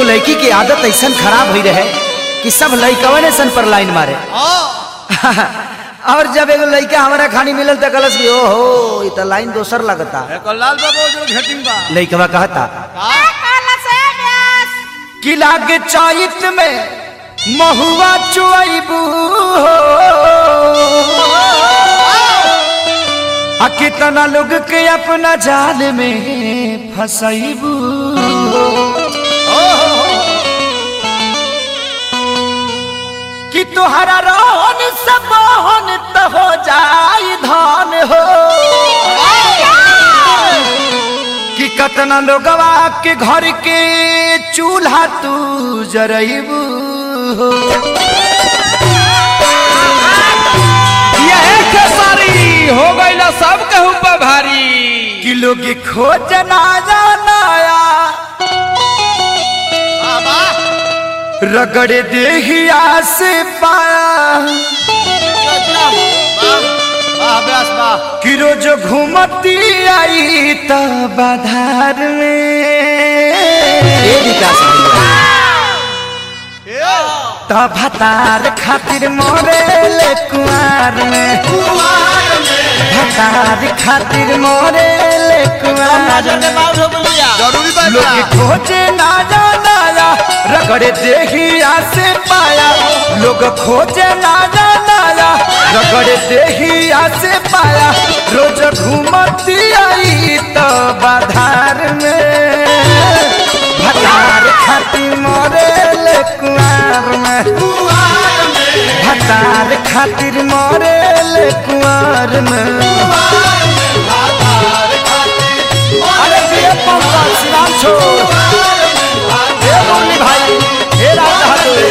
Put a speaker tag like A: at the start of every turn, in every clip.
A: एगो लड़की की आदत ऐसा खराब हुई रहे कि सब लड़कवन ऐसा पर लाइन मारे और जब एगो लड़का हमारा खानी मिलल तो कलस की ओहो ये तो लाइन दोसर लगता
B: लाल बाबू जो घेटिंग बा
A: लड़कवा कहता
B: का
A: कि लागे चैत में महुआ चुआबू आ कितना लोग के अपना जाल में फसैबू कि तुहरा रोहन सब मोहन तो हो जाई धान हो कि कतना लोगवा के घर के चूल्हा तू जरैबू
B: ये खेसारी हो गईला सब कहू पर भारी
A: कि लोग खोज ना जानाया रगड़े देहिया से पाया कि रोज घूमती आई त बाधार में त भतार खातिर मोरेल कुआर में भतार खातिर मोरेल कुआर में
B: जरूरी बा
A: लोग खोजे ना जानाया रगड़े देहिया से पाया लोग खोजे ना जानाया रगड़े देहिया से पाया रोज घूमती आई तो बाधार में भतार खाती मोरेल कुआर में भतार खातिर मोरेल कुआर में अरे ये पंखा सिनाम छोड़ हे मुरली भाई हे राज बहादुर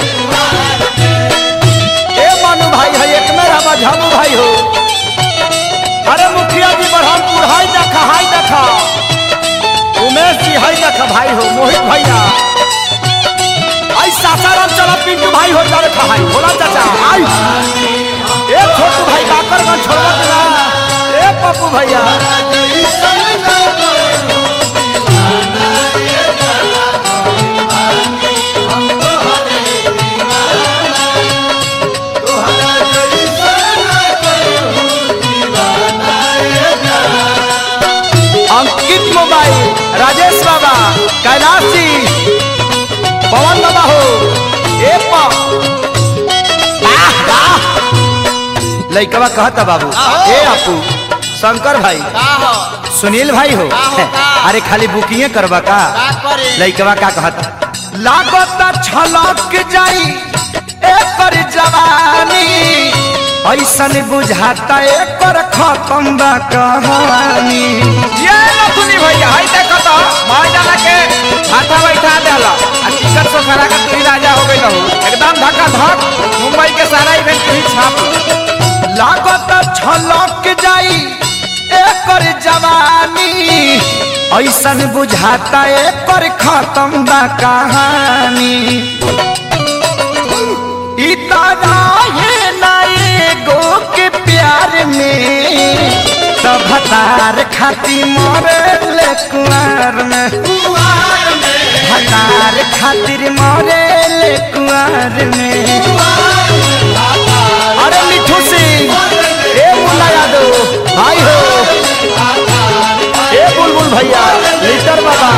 A: हे मनु भाई है एक मेरा मझामू भाई हो अरे मुखिया जी बरहमपुर हाय देखा हाय देखा उमेश जी हाय देखा भाई हो मोहित भैया आई सासाराम चला पिंटू भाई हो जा रखा है भोला चाचा आई ए छोटू भाई काकर का छोड़वा देना ए पप्पू भैया अंकित मोबाइल राजेश बाबा कैलाश जी पवन बाबा हो ए पा लइकवा कहता बाबू ए आपू शंकर भाई सुनील भाई हो अरे खाली बुकिंग करबा का लइकवा का कहता लागत छलक जाई एकर जवानी ऐसन बुझाता एकर खत्म बा कहानी
B: ये नथुनी भैया हाय देखो तो मार डाला के माथा बैठा देला आ टिकट से खड़ा के तू राजा हो गई रहू एकदम धक्का धक मुंबई के सारा इवेंट तू ही छाप लो।
A: लागत छलक जाई एकर जवानी ऐसन बुझाता एकर खत्म बा कहानी ई तारा है ना एगो के प्यार में तब हतार खाती मरल कुआर में हतार खातिर मरल कुआर में अरे मिठू सिंह ए मुन्ना यादव भाई हो ए बुलबुल भैया लीटर बाबा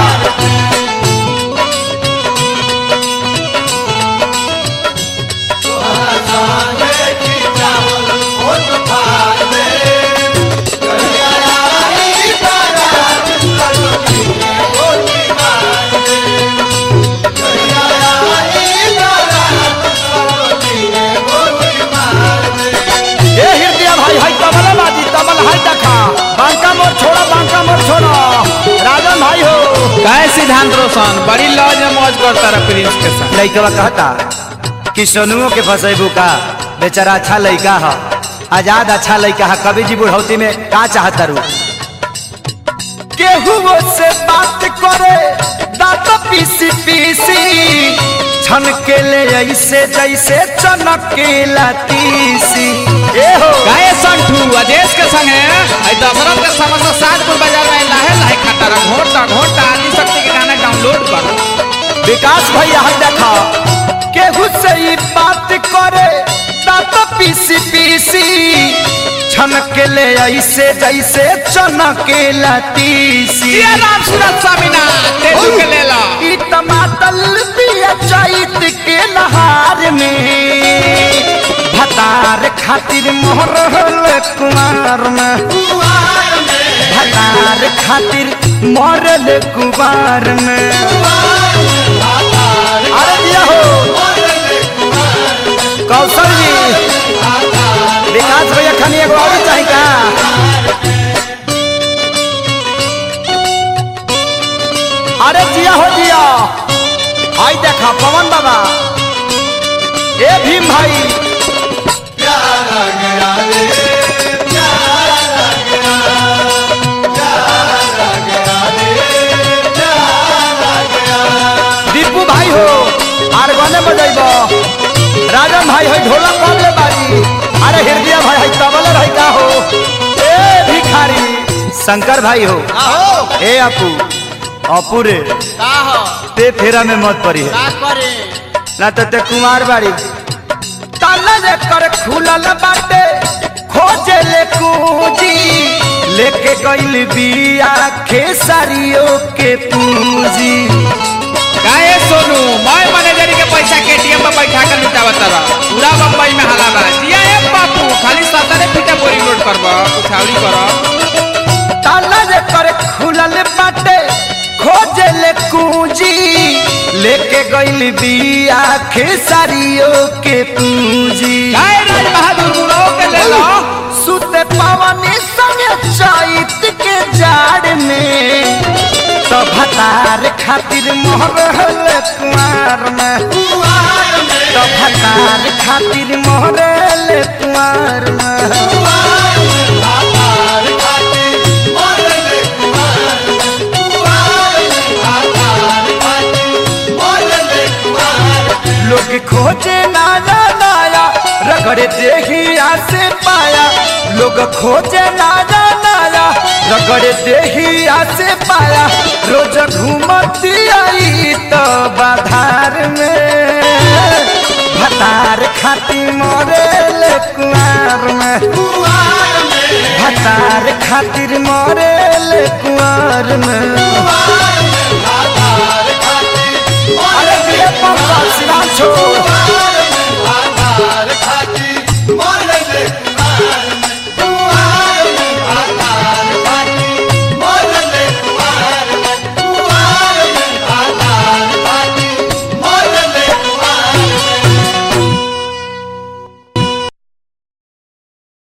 A: ए हृदय भाई हाय तबला बाजी तबल हाय देखा बांका मोर छोड़ा बांका मोर छोड़ा राजन भाई हो
B: काय सिद्धांत रोशन बड़ी लॉज में मौज करता रहा प्रिंस के साथ
A: लइकवा कहता कि सोनुओ के फसेबू का बेचारा अच्छा लइका है आजाद अच्छा लइका है कभी जी बुढ़ौती में का चाहता रू केहू से बात करे दांत पीसी पीसी छन के ले ऐसे जैसे चनकेला तीसी ए हो
B: गाय संठू अदेश के संग है आई दशरथ के समस्त सातपुर बाजार में लाहे लाहे खाता रहा घोटा घोटा आदि शक्ति के गाना डाउनलोड कर
A: विकास भैया हम देखा केहू से ही बात करे दांत पीसी पीसी छनके ले ऐसे जैसे चनके लतीसी
B: जिया राम सूरत स्वामी ना तेजू के ले लो
A: ई टमाटर पिया चैत के नहार में भतार खातिर मोहर कुमार में भतार खातिर मरल कुमार में अरे दिया हो कौशल जी विकास भैया खानी एगो और चाही का अरे जिया हो जिया आई देखा पवन बाबा ए भीम भाई दीपू भाई हो आर गने बजैब राजन भाई हो ढोलक कब ले बारी अरे हृदय भाई है तबल रही का हो ए भिखारी शंकर भाई हो
C: आहो
A: ए अपू अपू रे
C: का हो
A: ते फेरा में मत पड़ी है
C: का करे
A: ना तो ते कुमार बाड़ी ताला जे कर खुलल बाटे खोजे ले कूजी लेके गइल बिया खेसारियों के पूंजी
B: काहे सोनू मैं मैनेजरी के पैसा के एटीएम में बैठा कर लुटावत रहा पूरा बम्बई में हाला बा जिया ए बापू खाली सतरे फीटे बोरी लोड करब उठावरी कर
A: ताला जे कर खुलल बाटे खोजे ले कूजी लेके गइल बिया खेसारियों के पूंजी
B: काहे राज बहादुर गुरो के ले लो
A: सुते पावनी संगे चैत के जाड़ में तो भतार खातिर मोहरल कुमार में तो भतार खातिर मोहरल कुमार में लोग खोजे नाया नाया रगड़े देहिया से पाया लोग खोजे नाया नाया रगड़े देहिया से पाया रोज घूमती आई तो बाधार में भतार खाती मोरेल कुआर में भतार खातिर मोरेल कुआर में